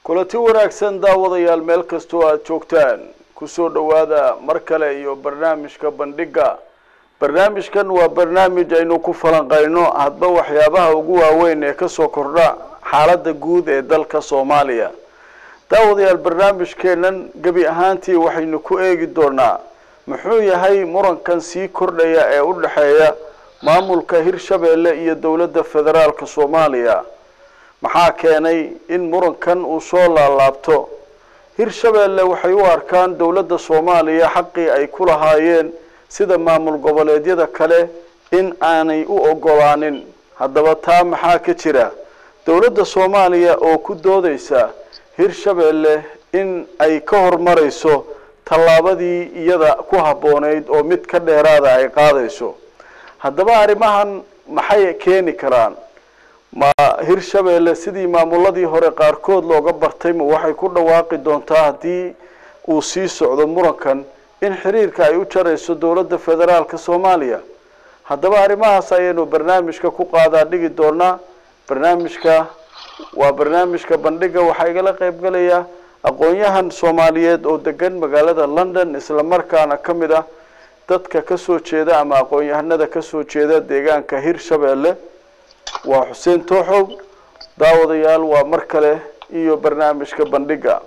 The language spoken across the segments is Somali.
kulanti wanaagsan daawadayaal meel kastoo aada joogtaan kusoo dhowaada mar kale iyo barnaamijka bandhiga barnaamijkan waa barnaamij aynu ku falanqayno hadba waxyaabaha ugu waaweyn ee kasoo kordha xaaladda guud ee dalka soomaaliya daawadayaal barnaamijkeenan gebi ahaantii waxaynu ku eegi doonaa muxuu yahay murankan sii kordhaya ee u dhexeeya maamulka hirshabeelle iyo dowladda federaalka soomaaliya maxaa keenay in murankan uu soo laalaabto hirshabeelle waxay u arkaan dowladda soomaaliya xaqii ay ku lahaayeen sida maamul goboleedyada kale in aanay u ogolaanin haddaba taa maxaa ka jira dowladda soomaaliya oo ku doodeysa hirshabeelle in ay ka hormarayso tallaabadii iyada ku habbooneyd oo mid ka dheeraada ay qaadayso haddaba arrimahan maxay keeni karaan ma hirshabeelle sidii maamuladii hore qaarkood looga bartay ma waxay ku dhawaaqi doontaa haddii uu sii socdo murankan in xiriirka ay u jarayso dowladda federaalka soomaaliya haddaba arrimahaas ayaynu barnaamijka ku qaadaa dhigi doonaa barnaamijka waa barnaamijka bandhiga waxaa igala qeybgalaya aqoon-yahan soomaaliyeed oo degan magaalada london isla markaana ka mid ah dadka kasoo jeeda ama aqoon-yahanada kasoo jeeda deegaanka hirshabeelle waa xuseen tooxow daawadayaal waa mar kale iyo barnaamijka bandhiga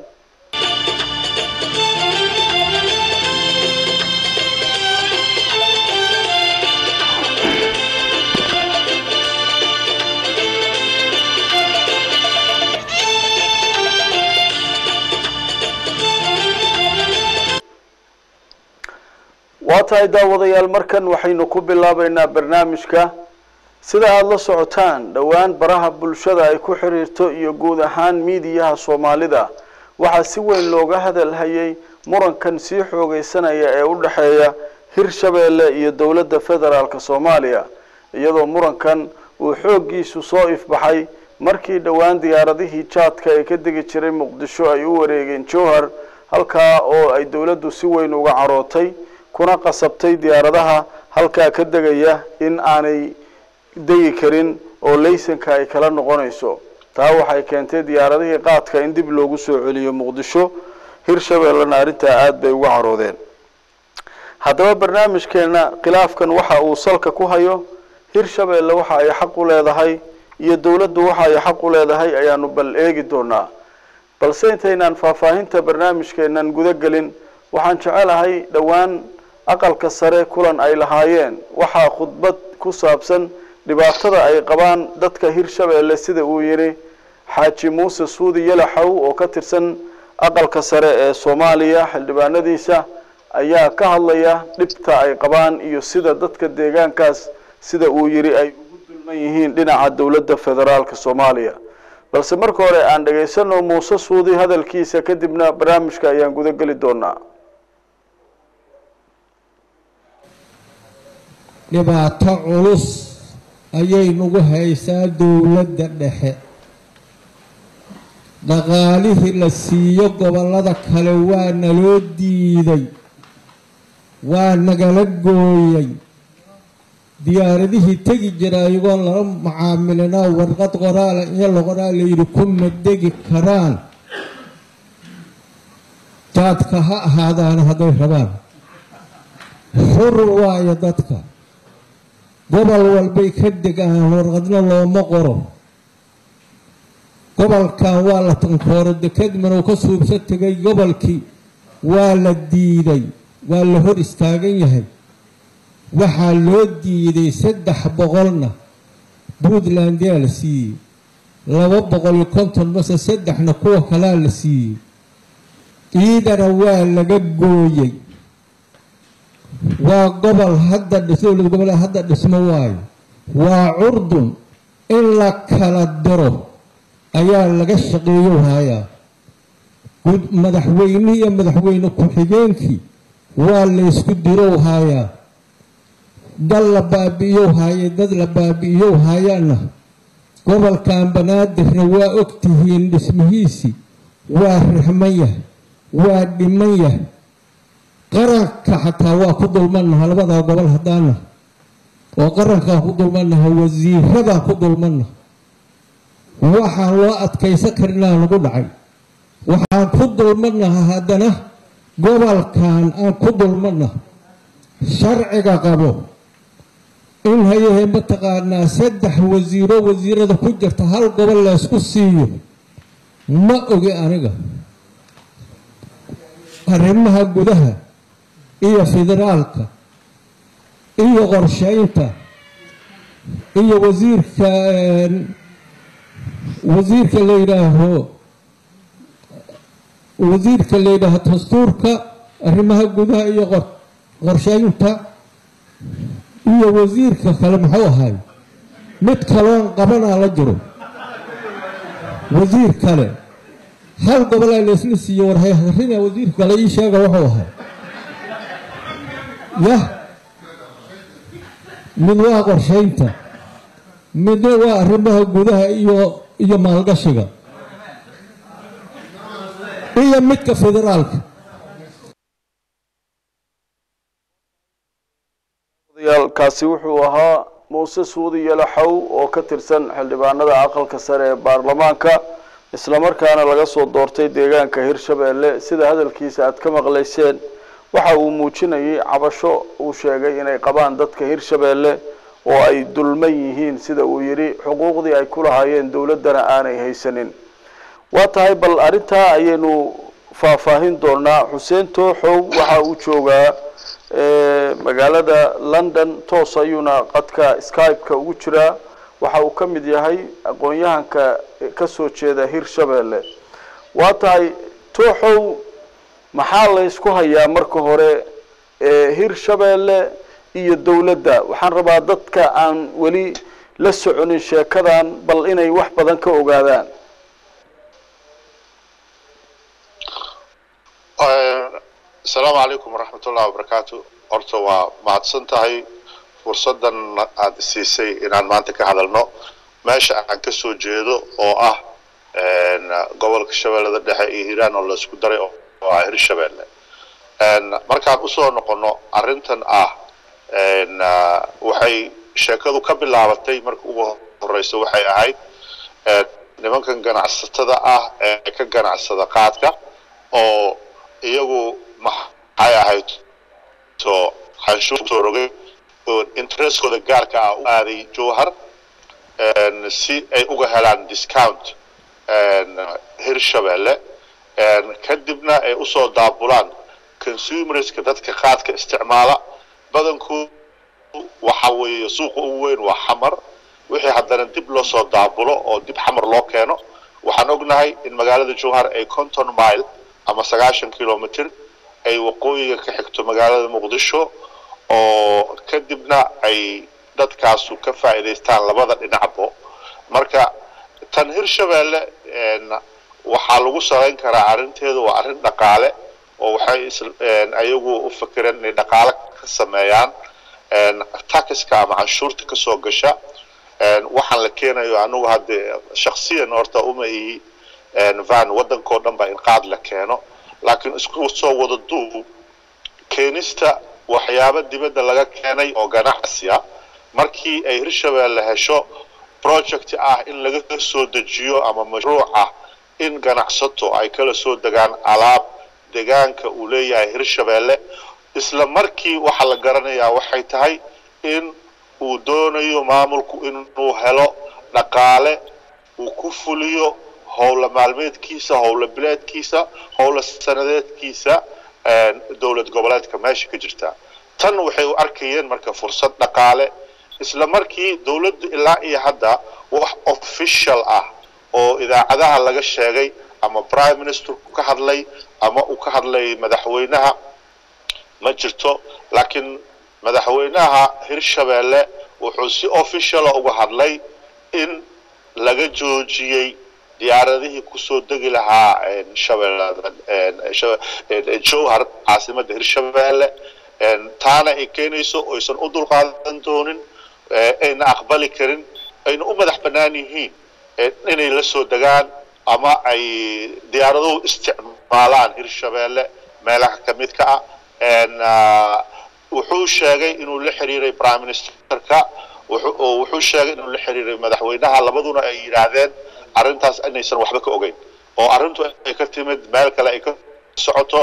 waa tahay daawadayaal markan waxaynu ku bilaabeynaa barnaamijka sida aada la socotaan dhowaan baraha bulshada ay ku xiriirto iyo guud ahaan miidiyaha soomaalida waxaa si weyn looga hadalhayay murankan sii xoogeysanaya ee u dhexeeya hirshabeelle iyo dowladda federaalka soomaaliya iyadoo murankan uu xooggiisu soo ifbaxay markii dhowaan diyaaradihii jaadka ee ka degi jiray muqdisho ay u wareegeen jowhar halkaa oo ay dowladdu si weyn uga carootay kuna qasabtay diyaaradaha halkaa ka degaya in aanay degi karin oo laysanka ay kala noqonayso taa waxay keentay diyaaradihii qaadka in dib loogu soo celiyo muqdisho hirshabeellena arrintaa aada bay uga caroodeen haddaba barnaamijkeena khilaafkan waxa uu salka ku hayo hirshabeelle waxa ay xaq u leedahay iyo dowladdu waxa ay xaq u leedahay ayaanu bal eegi doonaa balse intaynaan faahfaahinta barnaamijkeenan guda gelin waxaan jecelahay dhowaan aqalka sare kulan ay lahaayeen waxaa khudbad ku saabsan dhibaatada ay qabaan dadka hirshabeelle sida uu yidhi xaaji muuse suudi yalaxow oo ka tirsan aqalka sare ee soomaaliya xildhibaanadiisa ayaa ka hadlaya dhibta ay qabaan iyo sida dadka deegaankaas sida uu yidhi ay ugu dulman yihiin dhinaca dowladda federaalka soomaaliya balse marka hore aan dhegaysano muuse suudi hadalkiisa kadibna barnaamijka ayaan guda geli doonaa dhibaato culus ayay nagu haysaa dowladda dhexe dhaqaalihii la siiyo gobollada kale waa naloo diiday waa nagala gooyay diyaaradihii tegi jira ayagoo lala macaamilinaa warqad qoraala iyo laqoraa layidhi kuma degi karaan jaadka ha ahaadaan hadday rabaan xur waayo dadka gobol walbay ka degaan warqadna looma qoro gobolkan waa la tankooro dekadmanow ka suubsa tegay gobolkii waa la diiday waa la hor istaagan yahay waxaa loo diiday saddex boqolna puntland yaa la siiyey laba boqol iyo konton mase saddexna kuwa kalaa la siiyey ciidana waa laga gooyey waa gobol hadda dowlad goboleed hadda dhismo waayo waa curdun in la kala diro ayaa laga shaqeeyo hayaa madaxweyne iyo madaxweyne ku-xigeenkii waa laysku dirow hayaa dal la baabi'iyow haayay dad la baabi'iyow haayaana gobolkan banaadirna waa ogtihiin dhismihiisii waa rixman yahay waa dhiman yahay qaranka xataa waa ku dulmannaha labadaa gobol haddaana oo qarankaan ku dulmannaha wasiiradaan ku dulmannaha waxaan loo adkaysan karinaa lagu dhacay waxaan ku dulmadnaha haddana gobolkan aan ku dulmadna sharciga qabo in hayahe mataqaanaa saddex wasiiro wasiirada ku jirta hal gobol laysku siiyo ma ogi aniga arrimaha gudaha iyo federaalka iyo qorsheynta iyo wasiirka wasiirka la yidhaaho wasiirka la yidhaaho dastuurka arrimaha gudaha iyo qorsheynta iyo wasiirka kale muxuu ahay mid kaloon qabanaa la jiro wasiir kale hal gobolaa laysla siiye warhayrina wasiirka kale ii sheega wuxuu ahay yah mid waa qorsheynta midna waa arrimaha gudaha iyo iyo maalgashiga iyo midka federaalka kaasi wuxuu ahaa muuse suudi yalaxow oo ka tirsan xildhibaanada aqalka sare ee baarlamaanka islamarkaana laga soo doortay deegaanka hirshabeelle sida hadalkiisa aad ka maqlayseen waxa uu muujinayay cabasho uu sheegay inay qabaan dadka hirshabeelle oo ay dulman yihiin sida uu yidhi xuquuqdii ay ku lahaayeen dowladdana aanay haysanin waa tahay bal arrintaa ayaynu faahfaahin doonaa xuseen tooxow waxa uu joogaa magaalada london toos ayuuna qadka skype-ka ugu jiraa waxa uu ka mid yahay aqoon-yahanka ka soo jeeda hirshabeelle waa tahay tooxow maxaa laysku hayaa marka hore hirshabeelle iyo dowladda waxaan rabaa dadka aan weli la soconin sheekadan bal inay wax badan ka ogaadaan asalaamu calaykum waraxmat ullahi wabarakaatu horta waa mahadsan tahay fursaddan aada siisay inaan maanta ka hadalno meesha aan ka soo jeedo oo ah gobolka shabeellada dhexe iyo hiiraan oo laysku daray oo ah hirshabeelle markaan usoo noqono arrintan ah waxay sheekadu ka bilaabatay marka ugu horeysa waxay ahayd nimankan ganacsatada ah ee ka ganacsada qaadka oo iyagu maxay ahayd to canshuurtoo rogay oo interestkooda gaarka ah u aaday jowhar si ay uga helaan discount hirshabeelle kadibna ay usoo daabulaan consumerska dadka qaadka isticmaala badankoodu waxa weeye suuqa ugu weyn waa xamar wixii haddana dib loo soo daabulo oo dib xamar loo keeno waxaan ognahay in magaalada jowhar ay conton mile ama sagaashan kilomitr ay waqooyiga ka xigto magaalada muqdisho oo kadibna ay dadkaasu ka faa'iidaystaan labada dhinacbo marka tan hirshabeelle waxaa lagu salayn karaa arrinteedu waa arrin dhaqaale oo waxay ayagu u fikireen inay dhaqaale ka sameeyaan taxiska ama canshuurta kasoo gasha waxaan la keenayo anigu haddee shaksiyan horta uma ihi van waddankao dhan ba in qaad la keeno laakiin isku soo wada duub keenista waxyaabo dibadda laga keenay oo ganacsiya markii ay hirshabeelle hesho project ah in laga soo dejiyo ama mashruuc ah in ganacsato ay kala soo degaan alaab degaanka uu leeyahay hirshabeelle isla markii waxaa la garanayaa waxay tahay in uu doonayo maamulku inuu helo dhaqaale uu ku fuliyo howla maalmeedkiisa howla bileedkiisa howla sanadeedkiisa dowlad goboleedka meesha ka jirta tan waxay u arkayeen marka fursad dhaqaale isla markii dowladdu ilaa iyo hadda wax official ah oo idaacadaha laga sheegay ama prime ministerku ka hadlay ama uu ka hadlay madaxweynaha ma jirto laakiin madaxweynaha hirshabeelle wuxuu si officiala uga hadlay in laga joojiyey diyaaradihii kusoo degi lahaa jowhar caasimadda hirshabeelle taana ay keenayso oysan u dulqaadan doonin ayna aqbali karin ayna u madax bannaan yihiin inay la soo degaan ama ay diyaaraduhu isticmaalaan hirshabeelle meelaha ka midka ah wuxuu sheegay inuu la xiriiray prime ministerka wuxuu sheegay inuu la xiriiray madaxweynaha labaduna ay yidhaahdeen arrintaas inaysan waxba ka ogeyn oo arrintu ay ka timid meel kale ay ka socoto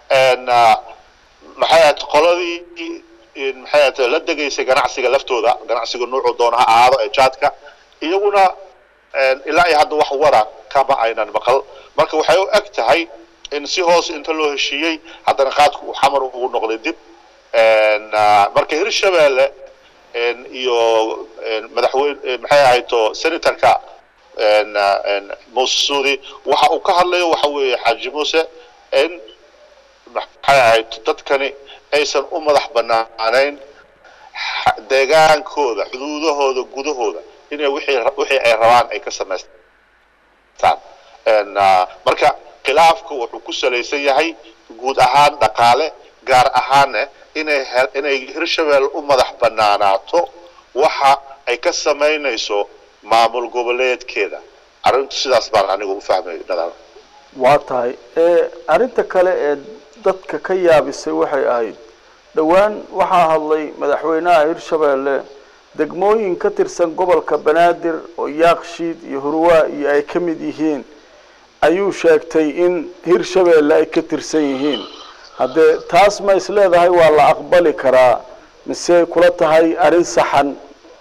maxay ahayd qoladii maxay ahayd la degaysay ganacsiga laftooda ganacsiga nuucu doona ha ahaado ee jaadka iyaguna ilaa iyo hadda wax wara kama aynan maqal marka waxay u eg tahay in si hoos inta loo heshiiyey haddana qaadku uu xamar ugu noqday dib marka hirshabeelle iyo madaxweyne maxay ahayto senatorka muuse suudi waxa uu ka hadlayo waxa weeye xaaji muuse in maxay ahayd dadkani aysan u madax banaanayn deegaankooda xuduudahooda gudahooda inay wixii wixii ay rabaan ay ka samaystaan marka khilaafku wuxuu ku salaysan yahay guud ahaan dhaqaale gaar ahaanne inay inay hirshabelle u madax banaanaato waxa ay ka samaynayso maamul goboleedkeeda arrintu sidaas baan anigu u fahmay nadaam waa tahay arrinta kale ee dadka ka yaabisay waxay ahayd dhowaan waxaa hadlay madaxweynaha hirshabeelle degmooyin ka tirsan gobolka banaadir oo yaakshiid iyo hurwaa iyo ay ka mid yihiin ayuu sheegtay in hirshabeelle ay ka tirsan yihiin haddee taas ma is leedahay waa la aqbali karaa mise kula tahay arrin saxan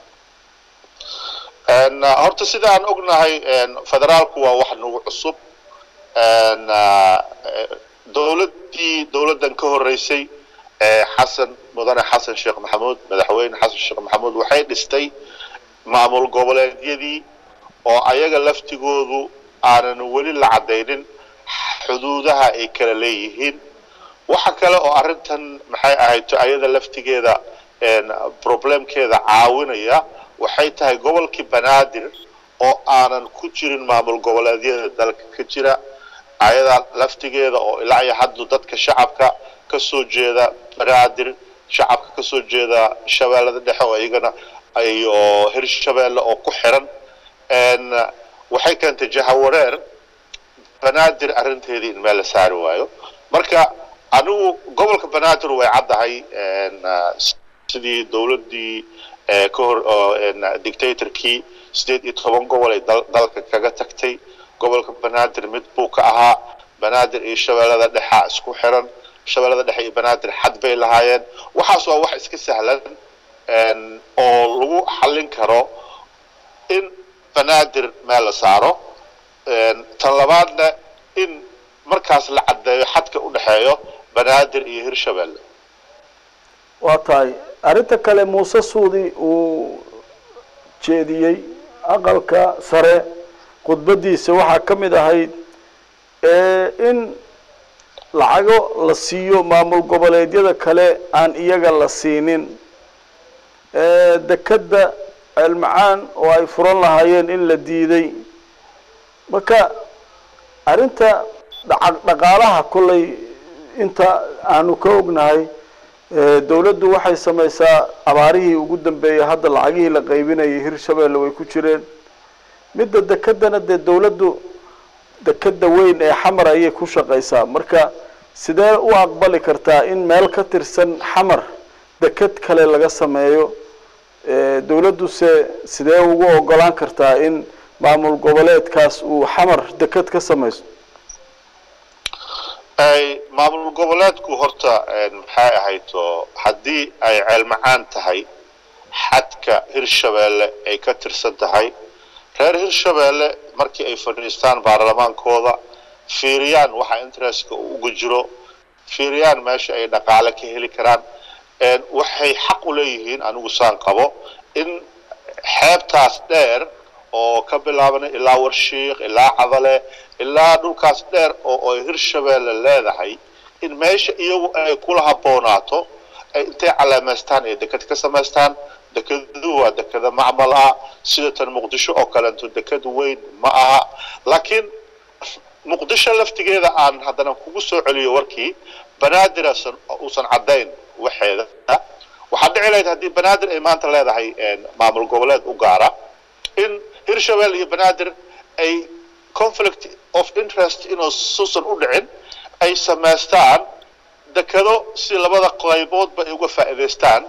horta sida aan ognahay federaalku waa wax nagu cusub dowladdii dowladdan ka horreysay xasan mudane xasan sheekh maxamuud madaxweyne xasan sheekh maxamuud waxay dhistay maamul goboleedyadii oo ayaga laftigoodu aanan weli la caddaynin xuduudaha ay kala leeyihiin waxa kale oo arrintan maxay ahayto ayada laftigeeda problemkeeda caawinaya waxay tahay gobolkii banaadir oo aanan ku jirin maamul goboleedyada dalka ka jira ayadaa laftigeeda oo ilaa iyo haddu dadka shacabka ka soo jeeda banaadir shacabka ka soo jeeda shabeellada dhexe oo iyagana iyo hirshabeelle oo ku xiran waxay keentay jahawareer banaadir arrinteedii in meel la saari waayo marka anigu gobolka banaadir way caddahay sidii dowladdii ka hor dictatorkii sideed iyo toban gobol ay dalka kaga tagtay gobolka banaadir mid buu ka ahaa banaadir iyo shabeellada dhexa isku xiran shabeellada dhexe iyo banaadir xad bay lahaayeen waxaas waa wax iska sahlan oo lagu xallin karo in banaadir meel la saaro tan labaadna in markaas la caddeeyo xadka u dhexeeyo banaadir iyo hirshabeelle waa tahay arrinta kale muuse suudi uu jeediyey aqalka sare khudbaddiisa waxaa ka mid ahayd in lacago la siiyo maamul goboleedyada kale aan iyaga la siinin dekedda ceelmacaan oo ay furan lahaayeen in la diiday marka arrinta dhaqaalaha kollay inta aanu ka ognahay dawladdu waxay samaysaa abaarihii ugu dambeeyey hadda lacagihii la qaybinayay hirshabeelle way ku jireen midda dekedana dee dawladdu dekeda weyn ee xamar ayay ku shaqaysaa marka sidee u aqbali kartaa in meel ka tirsan xamar deked kale laga sameeyo dawladduse sidee ugu ogolaan kartaa in maamul goboleedkaas uu xamar deked ka samayso maamul goboleedku horta maxay ahayto haddii ay ceelmacaan tahay xadka hirshabeelle ay ka tirsan tahay reer hirshabeelle markii ay fadhiistaan baarlamaankooda fiiriyaan waxa interestka uu uga jiro fiiriyaan meesha ay dhaqaale ka heli karaan waxay xaq u leeyihiin anigu saan qabo in xeebtaas dheer oo ka bilaabana ilaa warshiik ilaa cadale ilaa dhulkaas dheer oo ay hirshabeelle leedahay in meesha iyagu ay kula habboonaato ay intay calaamaystaan ay deked ka samaystaan dekedu waa dekeda macmal ah sida tan muqdisho oo kaleeto deked weyn ma aha laakiin muqdisho laftigeeda aan haddana kugu soo celiyo warkii banaadir uusan caddayn waxeeda waxaa dhici lahayd haddii banaadir ay maanta leedahay maamul goboleed u gaara in hirshabelle iyo banaadir ay conflict of interest inuu suusan u dhicin ay samaystaan dekedo si labada qayboodba ay uga faa'iidaystaan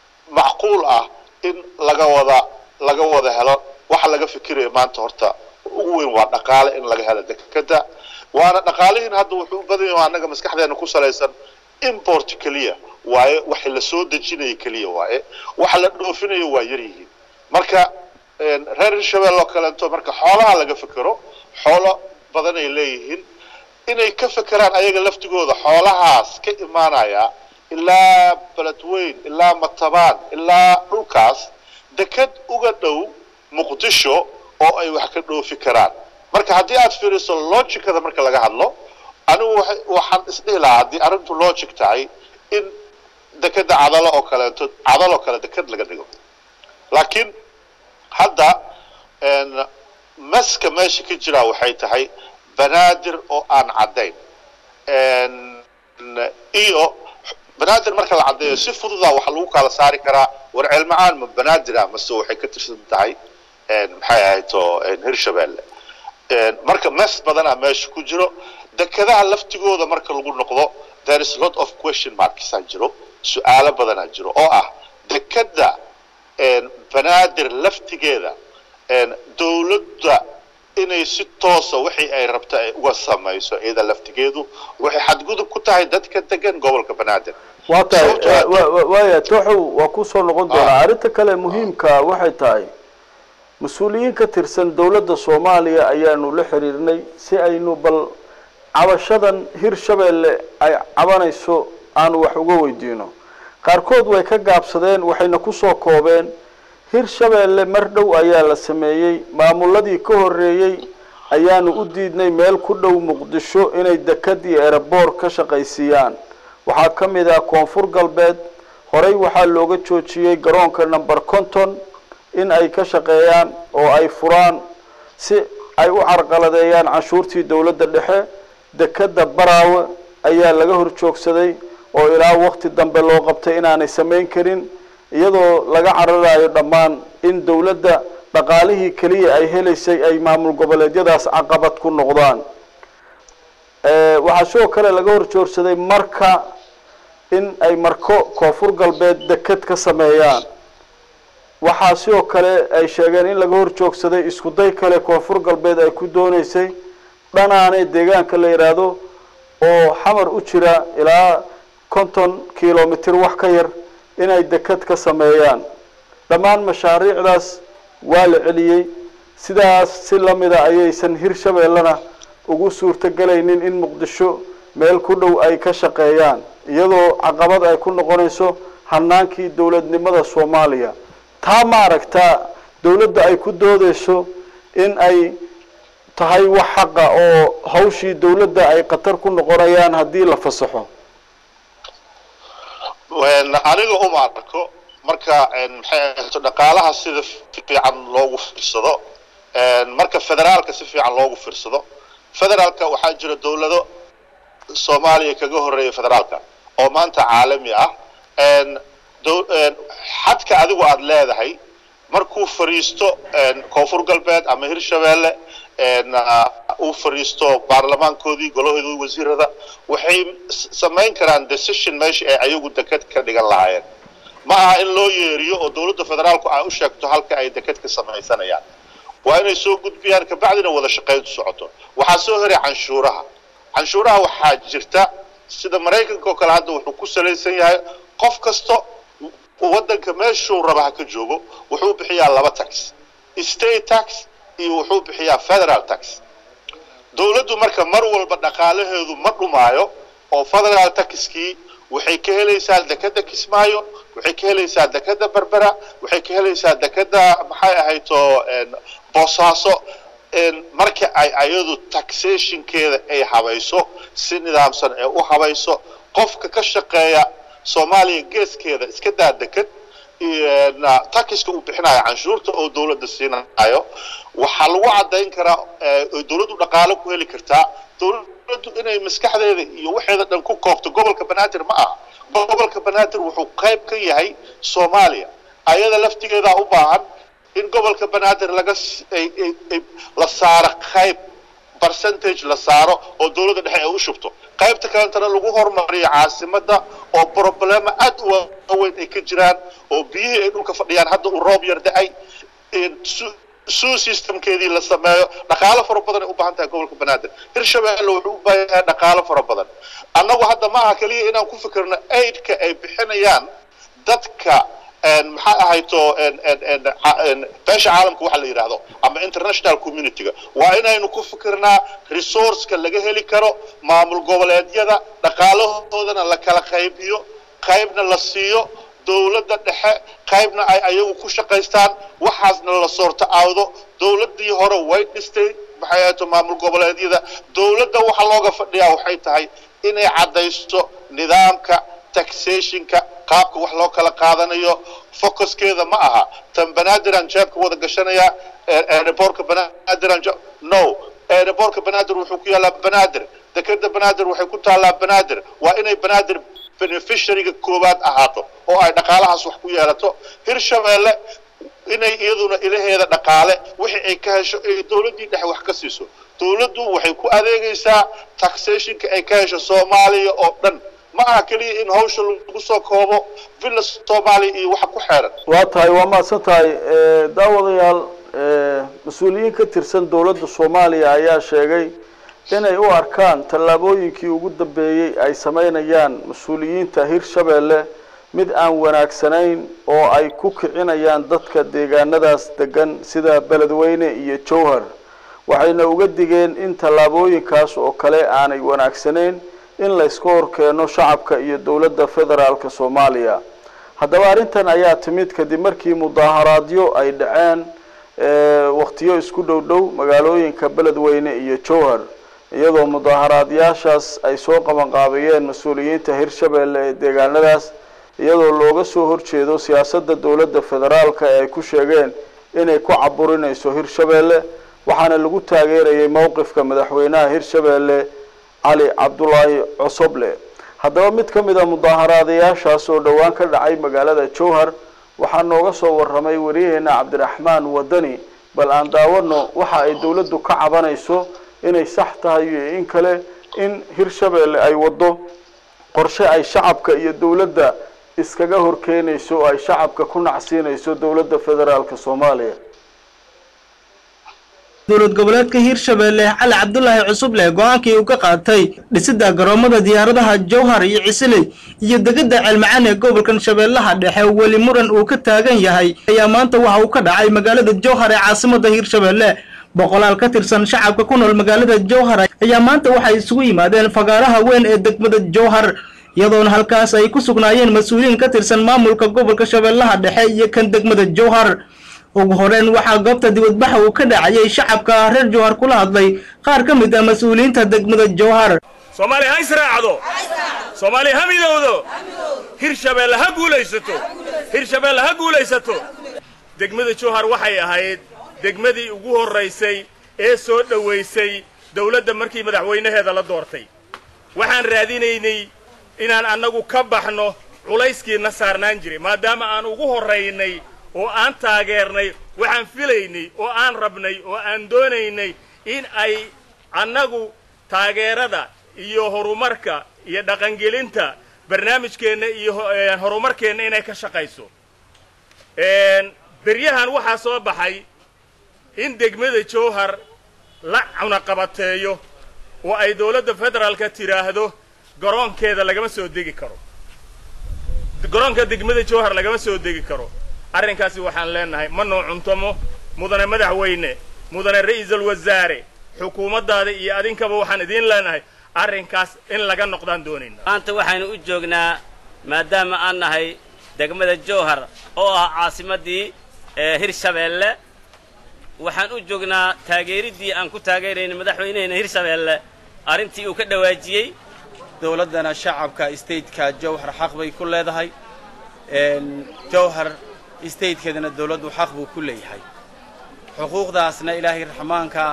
macquul ah in laga wada laga wada helo waxa laga fikiraya maanta horta ugu weyn waa dhaqaale in laga helo dekeda waana dhaqaalihiin hadda wuxuu u badan yahay annaga maskaxdeena ku salaysan import keliya waaye waxa la soo dejinaya keliya waaye waxa la dhoofinayo waa yar yihiin marka reer hirshabelle oo kaleeto marka xoolaha laga fekero xoolo badan ay leeyihiin inay ka fekeraan ayaga laftigooda xoolahaas ka imaanaya ilaa beledweyn ilaa matabaan ilaa dhulkaas deked uga dhow muqdisho oo ay wax ka dhoofi karaan marka haddii aad fiiriso logicada marka laga hadlo anigu waxaan isdhihi lahaa haddii arrintu logic tahay in dekeda cadalo oo kaleeto cadaloo kale deked laga dhigo laakiin hadda maska meesha ka jiraa waxay tahay banaadir oo aan caddayn iyo banaadir marka la caddeeyo si fududa waxa lagu kala saari karaa war ceelmacaan ma banaadira mase waxay ka tirsan tahay maxay ahayto hirshabelle marka mes badanaa meesha ku jiro dekedaha laftigooda marka lagu noqdo there is lot of question marksaa jiro su-aalo badanaa jiro oo ah dekeda banaadir laftigeeda dawladda inay si toosa wixii ay rabta ay uga samayso iyada laftigeedu waxay xadgudub ku tahay dadka degan gobolka banaadir waa tahay waaya tooxow waa kusoo noqon doonaa arrinta kale muhiimka waxay tahay mas-uuliyiin ka tirsan dowladda soomaaliya ayaanu la xiriirnay si aynu bal cabashadan hirshabelle ay cabanayso aanu wax uga weydiino qaarkood way ka gaabsadeen waxayna kusoo koobeen hirshabelle mar dhow ayaa la sameeyey maamuladii ka horeeyey ayaanu u diidnay meel ku dhow muqdisho inay dekad iyo ereboor ka shaqaysiiyaan waxaa ka mid ah koonfur galbeed horey waxaa looga joojiyey garoonka number conton in ay ka shaqeeyaan oo ay furaan si ay u carqaladeeyaan canshuurtii dowladda dhexe dekeda baraawe ayaa laga hor joogsaday oo ilaa wakti dambe loo qabtay inaanay samayn karin iyadoo laga cararayo dhammaan in dowladda dhaqaalihii keliya ay helaysay ay maamul goboleedyadaas caqabad ku noqdaan waxaa sidoo kale laga hor joogsaday marka in ay marko koonfur galbeed deked ka sameeyaan waxaa sidoo kale ay sheegeen in laga hor joogsaday isku day kale koonfur galbeed ay ku dooneysay dhanaane deegaanka la yidhaahdo oo xamar u jira ilaa konton kilomitr wax ka yar inay deked ka sameeyaan dhammaan mashaariicdaas waa la celiyey sidaas si lamida ayaysan hirshabellena ugu suurtogelaynin in muqdisho meel ku dhow ay ka shaqeeyaan iyadoo caqabad ay ku noqonayso hanaankii dowladnimada soomaaliya taa ma aragtaa dowladda ay ku doodeyso in ay tahay wax xaqa oo hawshii dowladda ay khatar ku noqonayaan haddii la fasaxo aniga uma arko marka maxay ahayto dhaqaalaha sida fiican loogu fiirsado marka federaalka si fiican loogu fiirsado federaalka waxaa jira dowlado soomaaliya kaga horeeya federaalka oo maanta caalami ah xadka adigu aada leedahay markuu fariisto koonfur galbeed ama hirshabelle uu fariisto baarlamaankoodii golahoodii wasiirada waxay samayn karaan decision meesha ay ayagu deked ka dhigan lahaayeen ma aha in loo yeeriyo oo dowladda federaalku ay u sheegto halka ay deked ka samaysanayaan waa inay soo gudbiyaan kabacdina wada shaqayntu socoto waxaa soo heray canshuuraha canshuuraha waxaa jirta sida maraykanka oo kale hadda wuxuu ku salaysan yahay qof kasta waddanka meeshuu raba ha ka joogo wuxuu bixiyaa laba tax state tax iyo wuxuu bixiyaa federal tax dowladdu marka mar walba dhaqaalaheedu ma dhumaayo oo federal taxkii waxay ka helaysaa dekeda kismaayo waxay ka helaysaa dekeda berbera waxay ka helaysaa dekeda maxay ahayto boosaaso marka ay ayadu taxationkeeda ay habayso si nidaamsan ee u habayso qofka ka shaqeeya soomaaliya geeskeeda iska daa deked taxiska uu bixinayo canshuurta oo dowladda siinayo waxaa lagu caddayn karaa oy dowladdu dhaqaalo ku heli kartaa dowladdu inay maskaxdeeda iyo waxeeda dhan ku koobto gobolka banaadir ma aha gobolka banaadir wuxuu qayb ka yahay soomaaliya ayada laftigeedaa u baahan in gobolka banaadir laga la saaro qayb percentage la saaro oo dowladda dhexe ay u shubto qaybta kalentana lagu horumariyo caasimada oo problema aad u waaweyn ay ka jiraan oo biyihii ay dhulka fadhiyaan hadda uu roob yar da-ay suu systemkeedii la sameeyo dhaqaalo fara badan ay u baahan tahay gobolka banaadir hirshabeelle wuxuu u baahan yahay dhaqaalo fara badan annagu hadda ma aha keliya inaan ku fikirno aidka ay bixinayaan dadka maxaa ahayto beesha caalamka waxa la yidhaahdo ama international communityga waa inaynu ku fikirnaa resourceka laga heli karo maamul goboleedyada dhaqaalahoodana la kala qaybiyo qaybna la siiyo dowladda dhexe qaybna ay ayagu ku shaqaystaan waxaasna la soorto aawdo dowladdii hore way dhistay maxay ahayto maamul goboleedyada dowladda waxa looga fadhiyaa waxay tahay inay caddaysto nidaamka taxationka qaabka wax loo kala qaadanayo focuskeeda ma aha tan banaadiraan jeebka wada gashanaya aerobortka banaadiraan no aerobortka banaadir wuxuu ku yaallaa banaadir dekeda banaadir waxay ku taallaa banaadir waa inay banaadir beneficiaryga koowaad ahaato oo ay dhaqaalahaas wax ku yeelato hirshabeelle inay iyaduna ilaheeda dhaqaale wixii ay ka hesho ay dowladdii dhexe wax ka siiso dowladdu waxay ku adeegaysaa taxationka ay ka hesho soomaaliya oo dhan ma aha keliya in hawsha lagu soo koobo villa soomaaliya iyo waxa ku xeeran waa tahay waa mahadsan tahay daawadayaal mas-uuliyiin ka tirsan dowladda soomaaliya ayaa sheegay inay u arkaan tallaabooyinkii ugu dambeeyey ay sameynayaan mas-uuliyiinta hirshabeelle mid aan wanaagsanayn oo ay ku kicinayaan dadka deegaanadaas degan sida beledweyne iyo jowhar waxayna uga digeen in tallaabooyinkaas oo kale aanay wanaagsanayn in layska horkeeno shacabka iyo dowladda federaalka soomaaliya haddaba arrintan ayaa timid kadib markii mudaaharaadyo ay dhaceen waktiyo isku dhow dhow magaalooyinka beledweyne iyo jowhar iyadoo mudaaharaadyaashaas ay soo qabanqaabeeyeen mas-uuliyiinta hirshabeelle ee deegaanadaas iyadoo looga soo horjeedo siyaasadda dowladda federaalka ee ay ku sheegeen inay ku caburinayso hirshabeelle waxaana lagu taageerayay mowqifka madaxweynaha hirshabeelle cali cabdulaahi cosoble haddaba mid ka mid a mudaaharaadayaashaas oo dhowaan ka dhacay magaalada jowhar waxaa nooga soo warramay wariyaheena cabdiraxmaan wadani bal aan daawano waxa ay dowladdu ka cabanayso inay sax tahay iyo in kale in hirshabeelle ay waddo qorshe ay shacabka iyo dowladda iskaga horkeenayso oo ay shacabka ku nacsiinayso dowladda federaalka soomaaliya dowlad goboleedka hiirshabeelle cali cabdulaahi cusuble go-aankii uu ka qaatay dhisidda garoomada diyaaradaha jowhar iyo cisiley iyo degidda ceelmacaan ee gobolkan shabeellaha dhexe weli muran uu ka taagan yahay ayaa maanta waxa uu ka dhacay magaalada jowhar ee caasimada hiirshabeelle boqolaal ka tirsan shacabka ku nool magaalada jowhar ayaa maanta waxay isugu yimaadeen fagaaraha weyn ee degmada jowhar iyadoona halkaas ay ku sugnaayeen mas-uuliyiin ka tirsan maamulka gobolka shabeellaha dhexe iyo kan degmada jowhar ugu horeyn waxaa goobta dibadbaxa uu ka dhacayay shacabka reer jowhar kula hadlay qaar ka mid ah mas-uuliyiinta degmada jowhar soomaaliya ha israacdo soomaaliya ha midowdo hirshabeelle ha guulaysato hirshabeelle ha guulaysato degmada jowhar waxay ahayd degmadii ugu horraysay ee soo dhowaysay dawladda markii madaxweynaheeda la doortay waxaan raadinaynay inaan annagu ka baxno culayskiina saarnaan jiray maadaama aan ugu horraynay oo aan taageernay waxaan filaynay oo aan rabnay oo aan doonaynay in ay annagu taageerada iyo horumarka iyo dhaqangelinta barnaamijkeenna iyo horumarkeenna inay ka shaqayso beryahan waxaa soo baxay in degmada jowhar la cunaqabateeyo oo ay dawladda federaalka tidhaahdo garoonkeeda lagama soo degi karo garoonka degmada jowhar lagama soo degi karo arrinkaasi waxaan leenahay ma noo cuntomo mudane madaxweyne mudane ra'iisul wasaare xukuumaddaada iyo adinkaba waxaan idiin leenahay arrinkaas in laga noqdaan doonayna maanta waxaynu u joognaa maadaama aan nahay degmada jowhar oo ah caasimaddii hirshabeelle waxaan u joognaa taageeriddii aan ku taageerayna madaxweyneheyna hirshabeelle arrintii uu ka dhawaajiyey dowladdana shacabka stateka jowhar xaq bay ku leedahay jowhar statekeedana dowladdu xaq buu ku leeyahay xuquuqdaasna ilaahay raxmaanka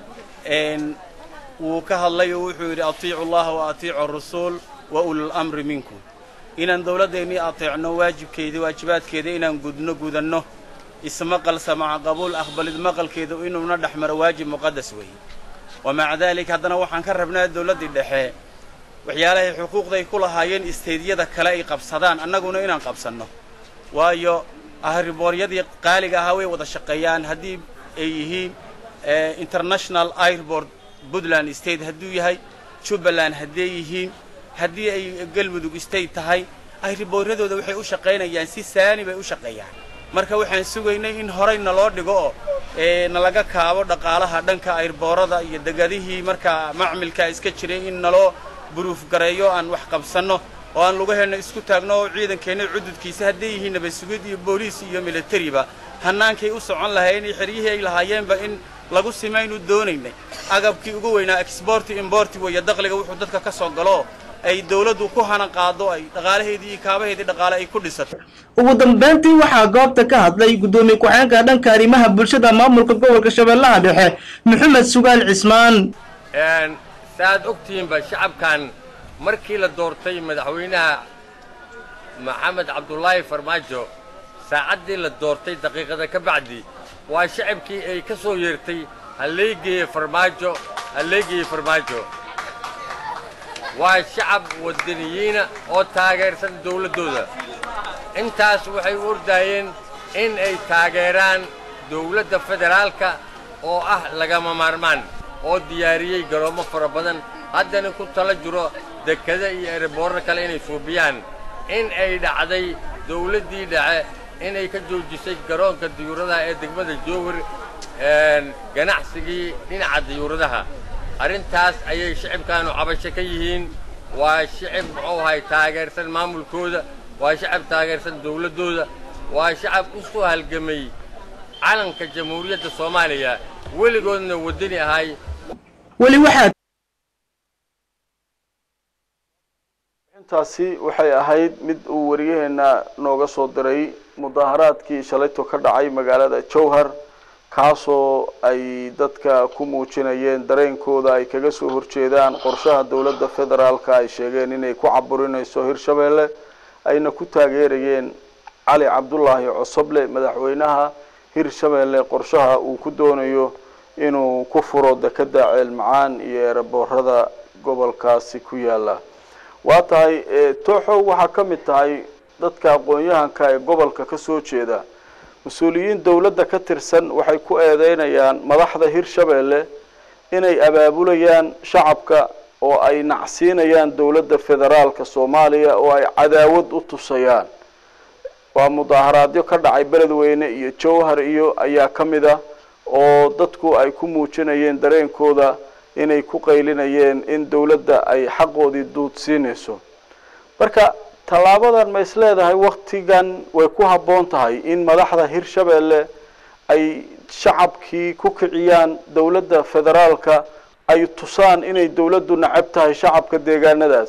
wuu ka hadlay oo wuxuu yidhi atiicu allaha wa atiicu arasuul wa ulul amri minkum inaan dowladdeennii ateecno waajibkeedii waajibaadkeeda inaan gudno gudanno ismaqal samaca qabuul aqbalid maqalkeeda inuuna dhex maro waajib muqadas weeye wa maca daalik haddana waxaan ka rabnaa dowladdii dhexe waxyaalahay xuquuqday ku lahaayeen isteydyada kale ay qabsadaan annaguna inaan qabsanno waayo ahriboonyadii qaaliga ahaa way wada shaqeeyaan haddii ay yihiin international airport puntland state hadduu yahay jubbaland hadday yihiin haddii ay galmudug state tahay ayriboorradooda waxay u shaqaynayaan si saani bay u shaqeeyaan marka waxaan sugaynay in horey naloo dhigo oo nalaga kaabo dhaqaalaha dhanka ayrboorada iyo degadihii markaa macmilkaa iska jiray in naloo buruuf gareeyo aan wax qabsanno oo aan lugaheena isku taagno oo ciidankeenna cududkiisa hadday yihiin nabasugid iyo booliis iyo militariba hannaankay u socon lahaayeen iyo xeryihii ay lahaayeenba in lagu simaynu doonaynay agabkii ugu weynaa exborti imborti weeye daqliga wuxuu dadka ka soo galo ay dawladdu ku hana qaado ay dhaqaalaheedii iyo kaabaheedii dhaqaale ay ku dhisato ugu dambayntii waxaa goobta ka hadlay guddoomiye ku-xeenka dhanka arrimaha bulshada maamulka gobolka shabeellaha dhexe maxamed sugaal cismaan saaad ogtihiinba shacabkan markii la doortay madaxweynaha maxamed cabdulaahi farmaajo saacaddii la doortay daqiiqada ka bacdi waa shacabkii ay ka soo yeertay halleegeeye farmaajo halleegeeye farmaajo waa shacab wadaniyiina oo taageersan dawladdooda intaas waxay u ordaayeen in ay taageeraan dawladda federaalka oo ah lagama maarmaan oo diyaariyey garoommo fara badan haddana ku tala jiro dekada iyo ereboorro kale inay suubiyaan in ay dhacday dawladdii dhace inay ka joojisay garoonka diyuuradaha ee degmada jowhar ganacsigii dhinaca diyuuradaha arrintaas ayay shicibkaanu cabasho ka yihiin waa shicib muxuu ahay taageersan maamulkooda waa shacab taageersan dawladdooda waa shacab u soo halgamay calanka jamhuuriyadda soomaaliya weligoodna waddani ahay weli waxaa intaasi waxay ahayd mid uu wariyaheena nooga soo diray mudaaharaadkii shalayto ka dhacay magaalada jowhar kaasoo ay dadka ku muujinayeen dareenkooda ay kaga soo horjeedaan qorshaha dowladda federaalka ay sheegeen inay ku caburinayso hirshabeelle ayna ku taageerayeen cali cabdulaahi cosoble madaxweynaha hirshabeelle qorshaha uu ku doonayo inuu ku furo dekeda ceelmacaan iyo eeraboorada gobolkaasi ku yaala waa tahay tooxow waxaa ka mid tahay dadka aqoon-yahanka ee gobolka ka soo jeeda mas-uuliyiin dowladda ka tirsan waxay ku eedeynayaan madaxda hirshabeelle inay abaabulayaan shacabka oo ay nacsiinayaan dowladda federaalka soomaaliya oo ay cadaawad u tusayaan waa mudaaharaadyo ka dhacay beledweyne iyo jowhar iyo ayaa ka mid ah oo dadku ay ku muujinayeen dareenkooda inay ku qaylinayeen in dowladda ay xaqoodii duudsiinayso marka tallaabadan ma is leedahay waktigan way ku habboon tahay in madaxda hirshabeelle ay shacabkii ku kiciyaan dowladda federaalka ay tusaan inay dowladdu nacab tahay shacabka deegaanadaas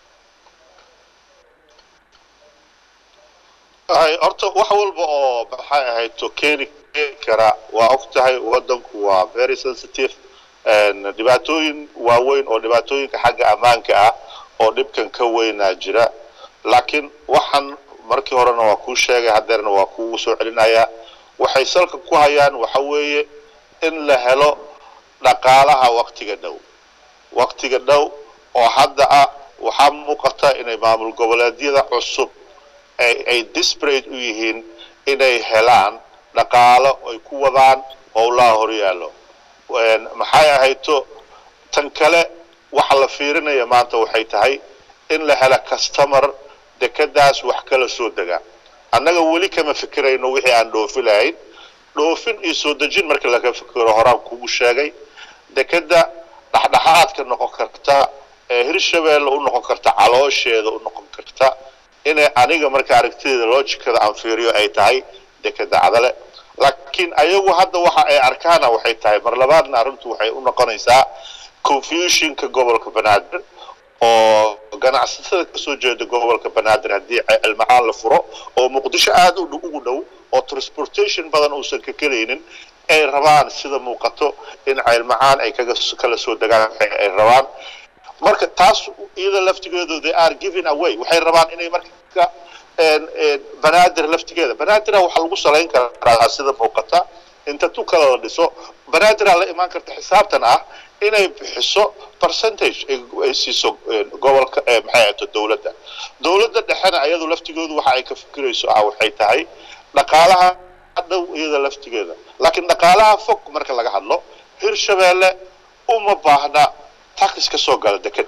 horta wax walba oo maxay ahayd to keeni kara waa og tahay waddanku waa very sensitive dhibaatooyin waaweyn oo dhibaatooyinka xagga ammaanka ah oo dhibkan ka weynaa jira laakiin waxaan markii horena waa kuu sheegay haddeerna waa kugu soo celinayaa waxay salka ku hayaan waxa weeye in la helo dhaqaalaha waktiga dhow waktiga dhow oo hadda ah waxaa muuqata inay maamul goboleedyada cusub ay disparate u yihiin inay helaan dhaqaalo ay ku wadaan howlaha horyaallo maxay ahayto tan kale waxa la fiirinaya maanta waxay tahay in la hela customer dekadaas wax kala soo dega annaga weli kama fikirayno wixii aan dhoofi lahayn dhoofin iyo soo dejin marka laga fikiro horaan kugu sheegay dekada dhexdhexaadka noqon karta ee hirshabeelle u noqon karta caloosheeda u noqon karta inay aniga marka aragtideeda loojikada aan fiiriyo ay tahay dekada cadale laakiin ayagu hadda waxa ay arkaana waxay tahay mar labaadna arrintu waxay u noqonaysaa confusionka gobolka banaadir oo ganacsatada kasoo jeeda gobolka banaadir haddii cilmacaan la furo oo muqdisho aada ugu dhow oo transportation badan uusan ka kelaynin ay rabaan sida muuqato in ceylmacaan ay kaga kala soo degaan ay rabaan marka taas iyada laftigeedu they are giving away waxay rabaan inay marka banaadir laftigeeda banaadira waxaa lagu salayn karaa sida muuqata inta tu kale la dhiso banaadir la imaan karta xisaabtan ah inay bixiso percentage ay siiso gobolka maxay ahayto dowladda dowladda dhexena ayadu laftigoodu waxa ay ka fikirayso ah waxay tahay dhaqaalaha dhow iyada laftigeeda laakiin dhaqaalaha fog marka laga hadlo hirshabeelle uma baahna taxis ka soo gala deked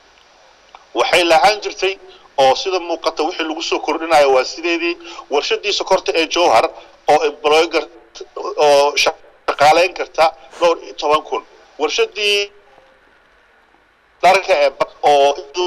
waxay lahaan jirtay oo sida muuqata wixii lagu soo kordhinayo waa sideedii warshadii sokorta ee jowhar oo employ gar oo shaqaaleyn karta dhowr iyo toban kun warshadii dharka ee ba- oo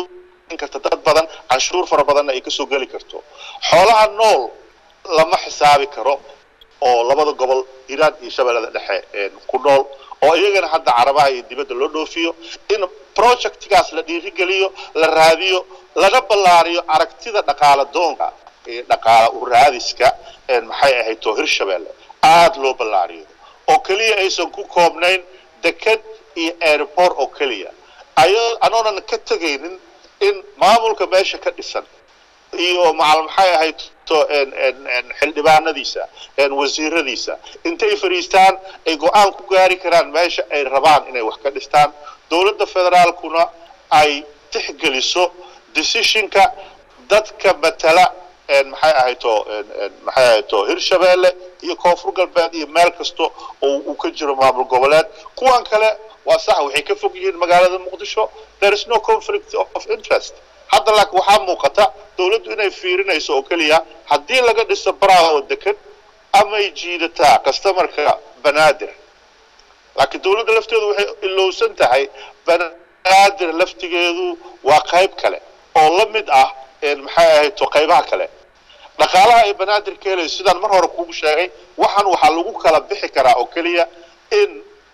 karta dad badan canshuur fara badanna ay kasoo geli karto xoolaha nool lama xisaabi karo oo labada gobol hiiraan iyo shabeellada dhexe een, ku nool oo iyagana hadda carabaha iyo dibadda loo dhoofiyo in projectgaas la dhiirigeliyo la raadiyo lana ballaariyo aragtida dhaqaala doonka ee dhaqaala u raadiska een, maxay ahayd oo hirshabeelle aada loo ballaariyo oo keliya aysan ku koobnayn deked iyo airport oo keliya ayo anoonan ka tegaynin in maamulka meesha ka dhisan iyo macal maxay ahayd to een, een, een, xildhibaanadiisa een, wasiiradiisa intay fadhiistaan ay go-aan ku gaari karaan meesha ay rabaan inay wax ka dhistaan dowladda federaalkuna ay tixgeliso decisionka dadka matala een, maxay ahayd to een, een, maxay ahayd to hirshabeelle iyo koonfur galbeed iyo meel kasta oo uu ka jiro maamul goboleed kuwan kale waa sax waxay ka fog yihiin magaalada muqdisho there is no conflict of interest hadda laakiin waxaa muuqata dowladdu inay fiirinayso oo keliya haddii laga dhiso braawo dekan amay jiidataa customarka banaadir laakiin dowladda lafteedu waxay ilowsan tahay banaadir laftigeedu waa qayb kale oo la mid ah een, maxay ahayd to qaybaha kale dhaqaalaha ay banaadir ka helayso sidaan mar hore kugu sheegay waxaan waxaa lagu kala bixi karaa oo keliya in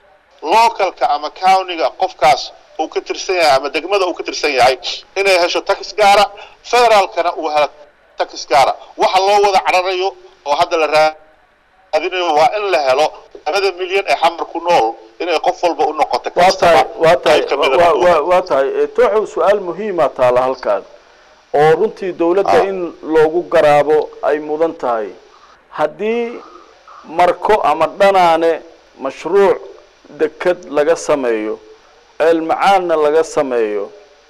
localka ama countyga qofkaas uu ka tirsan yahay ama degmada uu ka tirsan yahay inay hesho tax gaara federaalkana uu helo tax gaara waxa loo wada cararayo oo hadda la raadinayo waa in la helo labada milyan ee xamar ku nool inay qof walba u noqoto waa tahay customer waa tahay qayb ka mid a waa- noqoto. waa- waa tahay Eh, tooxow su-aal muhiima taala halkaan oo runtii dowladda Ah. in loogu garaabo ay mudan tahay haddii marko ama dhanaane mashruuc deked laga sameeyo ceelmacaanna laga sameeyo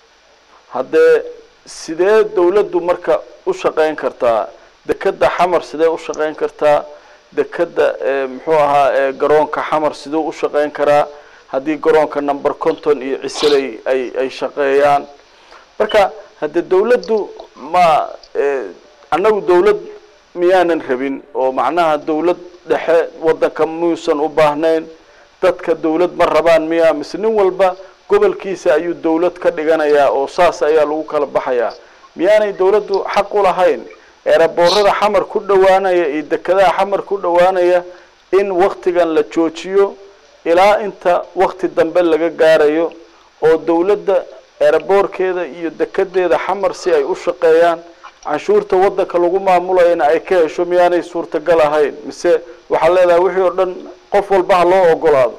haddee sidee dowladdu marka u shaqayn kartaa dekedda xamar sidee u shaqayn kartaa dekedda ee muxuu ahaa ee garoonka xamar siduu u shaqayn karaa haddii garoonka number conton iyo ciseley ay ay shaqeeyaan marka haddee dowladdu ma eh, annagu dowlad miyaanan rabin oo macnaha dowlad dhexe waddanka muyuusan u baahnayn dadka dowlad ma rabaan miya mise nin walba gobolkiisa ayuu dowlad ka dhiganayaa oo saas ayaa lagu kala baxayaa miyaanay dowladdu xaq u lahayn eeraboorada xamar ku dhowaanaya iyo dekedaha xamar ku dhowaanaya in waktigan la joojiyo ilaa inta wakti dambe laga gaarayo oo dowladda eeraboorkeeda iyo dekedeeda xamar si ay u shaqeeyaan canshuurta waddanka lagu maamulayana ay ka hesho miyaanay suurtagal ahayn mise waxaa leedahay wixii oo dhan qof walba ha loo ogolaado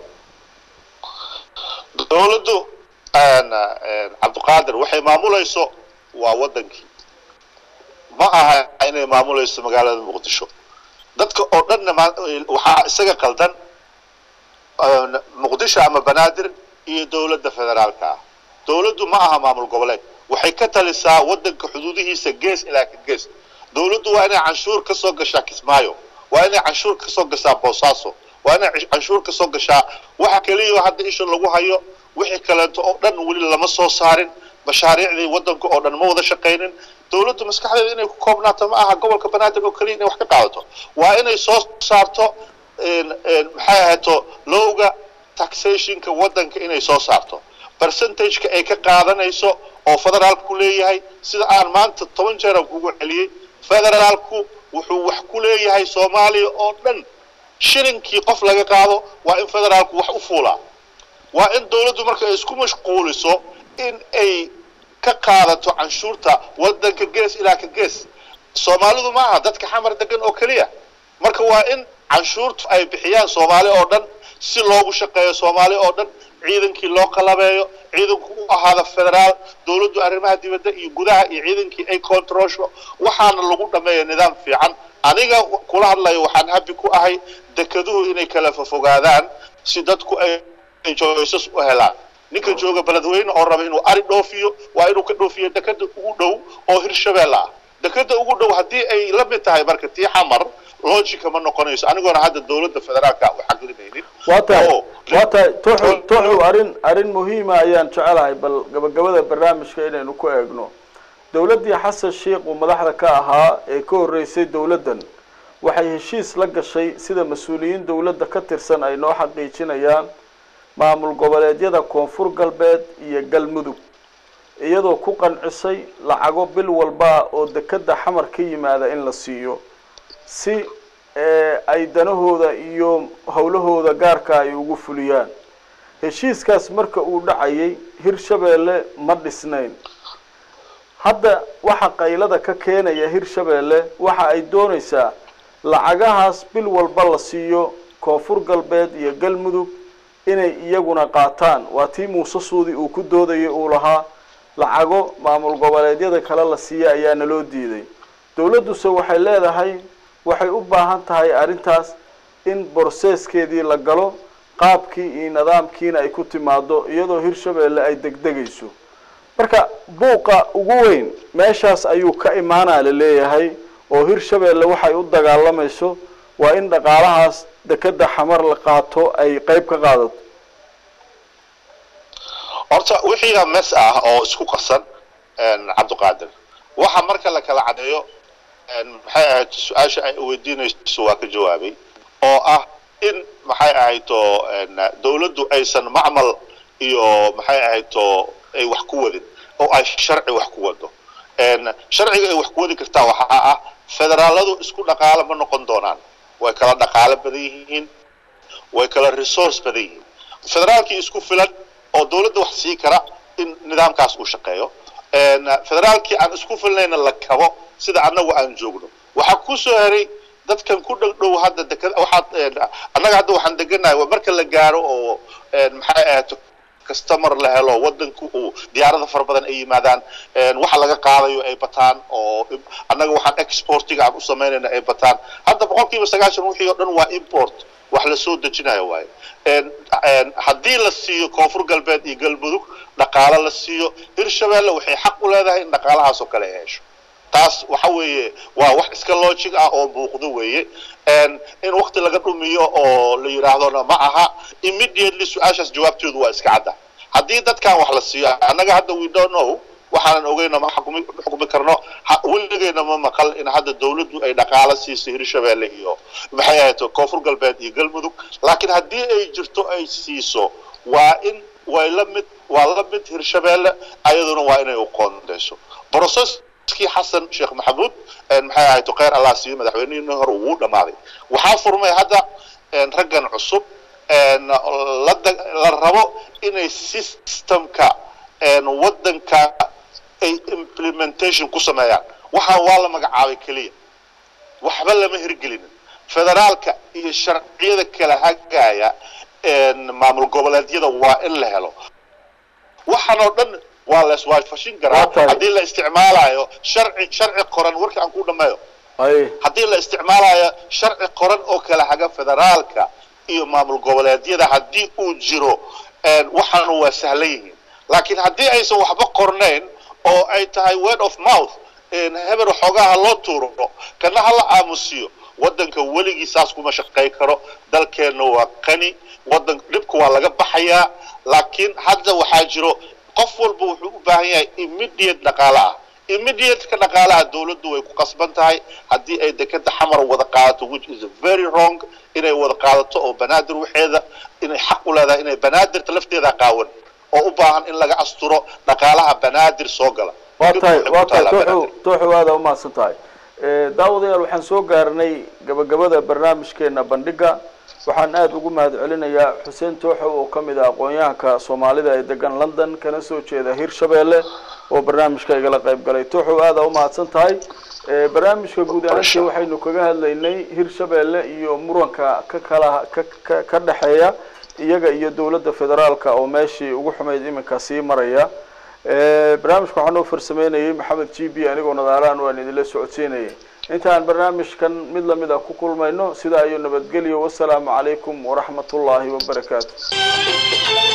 dowladdu een, een, cabdiqaadir waxay maamulayso waa wadankii ma aha inay maamulayso magaalada muqdisho dadka oo dhanna ma- waxaa isaga qaldan een, muqdisho ama banaadir iyo dowladda federaalka ah dowladdu ma aha maamul goboleed waxay ka talisaa wadanka xuduudihiisa gees ilaa ka gees dowladdu waa inay canshuur ka soo gashaa kismaayo waa inay canshuur ka soo gashaa boosaaso waa inay cish- canshuur ka soo gashaa waxa keliya hadda isha lagu hayo wixii kaleeto oo dhan weli lama soo saarin mashaariicdii wadanka oo dhan ma wada shaqaynin dowladdu maskaxdeeda inay ku koobnaato ma aha gobolka banaadir oo keliya inay wax ka qaadato waa inay soo saarto een, een, maxay ahaato lowga taxationka wadanka inay soo saarto percentageka ay ka qaadanayso oo federaalku leeyahay sida aan maanta toban jeeran kugu celiyey federaalku wuxuu wax ku leeyahay soomaaliya oo dhan shilinkii qof laga qaado waa in federaalku wax u fuulaa waa in dowladdu marka ay isku mashquuliso in ay ka qaadato canshuurta wadanka gees ilaa ka gees soomaalidu ma aha dadka xamar degan oo keliya marka waa in canshuurtu ay bixiyaan soomaali oo dhan si loogu shaqeeyo soomaali oo dhan ciidankii loo qalabeeyo ciidanku u ahaada federaal dowladdu arrimaha dibadda iyo gudaha iyo ciidankii ay controlsho waxaana lagu dhameeya nidaam fiican aniga kula hadlayo waxaan habi ku ahay dekeduhu inay kala fofogaadaan si dadku ay ay joysas u helaan ninka jooga beledweyne oo raba inuu ari dhoofiyo waa inuu ka dhoofiyo dekeda ugu dhow oo hirshabeelle ah dekeda ugu dhow haddii ay la mid tahay marka tii xamar logica ma noqonayso anigoona hadda dowladda federaalka u xaqirinaynin waa tahay oo waa tahay tuxu tuxu arrin arrin muhiima ayaan jecelahay bal gabagabada barnaamijka inaynu ku eegno dowladdii xasan sheikh uu madaxda ka ahaa ee ka horreysay dowladdan waxay heshiis la gashay sida mas-uuliyiin dowladda ka tirsan ay noo xaqiijinayaan maamul goboleedyada koonfur galbeed iyo galmudug iyadoo ku qancisay lacago bil walba oo dekeda xamar ka yimaada in la siiyo si ee, ay danahooda iyo howlahooda gaarka ay ugu fuliyaan heshiiskaas marka uu dhacayay hirshabeelle ma dhisnayn hadda waxa qaylada ka keenaya hirshabeelle waxa ay doonaysaa lacagahaas bil walba la siiyo koonfur galbeed iyo galmudug inay iyaguna qaataan waa tii muuse suudi uu ku doodayay uu lahaa lacago maamul goboleedyada kale la siiya ayaa naloo diiday dowladduse waxay leedahay waxay u baahan tahay arrintaas in borseeskeedii la galo qaabkii iyo nidaamkiina ay ku timaado iyadoo hirshabeelle ay degdegayso marka buuqa ugu weyn meeshaas ayuu ka imaanaa la leeyahay oo hirshabeelle waxay u dagaalamayso waa in dhaqaalahaas dekeda xamar la qaato ay qeyb ka qaadato horta wixiiga mes ah oo isku qasan cabdiqaadir waxa marka la kala cadeeyo maxay ahayd su-aasha ay weydiinayso waa ka jawaabay oo ah in maxay ahayto dowladdu aysan macmal iyo maxay ahayto ay wax ku wadin oo ay sharci wax ku wado sharciga ay wax ku wadi kartaa waxaa ah federaaladu isku dhaqaalo ma noqon doonaan way kala dhaqaalo badan yihiin way kala resource badan yihiin federaalkii isku filan oo dowladda wax sii kara in nidaamkaas uu shaqeeyo federaalkii aan isku filnayna la kabo sida annagu aan joogno waxaa ku soo heray dadkan ku dhow dhow hadda dekada waxaad annaga hadda waxaan deganahay waa marka la gaaro oo maxay ahayd customer la helo wadanku uu diyaarada fara badan ay yimaadaan waxa laga qaadayo ay bataan oo annaga waxaan exportiga aan u samaynayna ay bataan hadda boqolkiiba sagaashan wixii oo dhan waa import wax la soo dejinayo waaye haddii la siiyo koonfur galbeed iyo galmudug dhaqaalo la siiyo hirshabeelle waxay xaq u leedahay in dhaqaalahaas oo kale ay hesho taas waxa weeye waa wax iska logic ah oo muuqdo weeye in wakti laga dhumiyo oo la yidhaahdona ma aha immediately su-aashaas jawaabteedu waa iska cadda haddii dadkan wax la siiyo annaga hadda we don't know waxaanan ogeyna ma xukumi xukumi karno weligeena ma maqal in hadda dawladdu ay dhaqaalo siiso hirshabeelle iyo maxay ahayd koonfur galbeed iyo galmudug laakiin haddii ay jirto ay siiso waa in way la mid waa la mid hirshabeelle ayaduna waa inay u qoondeyso processkii xasan sheekh maxamuud maxay ahayd kheyr allah siiyo madaxweynihii hore wuu dhamaaday waxaa furmay hadda raggan cusub la la rabo inay systemka waddanka ay implementation ku sameeyaan waxaa waa la magacaabay keliya waxba lama hirgelinin federaalka iyo sharciyada kala hagaya maamul goboleedyada waa in la helo waxaan oo dhan waa la iswaafashin karaa haddii la isticmaalayo sharci sharci qoran warka aan ku dhameeyo haddii la isticmaalayo sharci qoran oo kala haga federaalka iyo maamul goboleedyada haddii uu jiro waxaanu waa sahlan yihiin laakiin haddii aysan waxba qornayn oo ay tahay word of mouth hebel xoogaha loo tuuro kana hala aamusiyo waddanka weligii saas kuma shaqay karo dalkeenna waa qani waddan dhibka waa laga baxayaa laakiin hadda waxaa jiro qof walba wuxuu u baahan yahay immediate dhaqaale ah immediateka dhaqaalaha dawladdu way ku qasban tahay haddii ay dekeda xamar wada qaadato which is very wrong inay wada qaadato oo banaadir waxeeda inay xaq u leedahay inay banaadirta lafteeda qaawan oo u baahan in laga asturo dhaqaalaha banaadir soo gala waa tahay waa tahay tooxu tooxu aada umahadsan tahay daawadayaal waxaan soo gaarnay gabagabada barnaamijkeena bandhiga waxaan aada ugu mahad celinayaa xuseen tooxo oo ka mid ah aqoon-yahanka soomaalida ee degan london kana soo jeeda hirshabeelle oo barnaamijka igala qayb galay tooxo aada umahadsan tahay barnaamijka guud ahaantii waxaynu kaga hadlaynay hirshabeelle iyo muranka ka kala ka ka dhexeeya iyaga iyo dowladda federaalka oo meeshii ugu xumayd iminka sii maraya barnaamijka waxaa noo farsameynayay maxamed g b anigoo nadaalaan waan idinla socodsiinayay intaan barnaamijkan mid lamid ah ku kulmayno sidaa iyo nabadgelyo wasalaamu calaykum waraxmat ullaahi wabarakaatu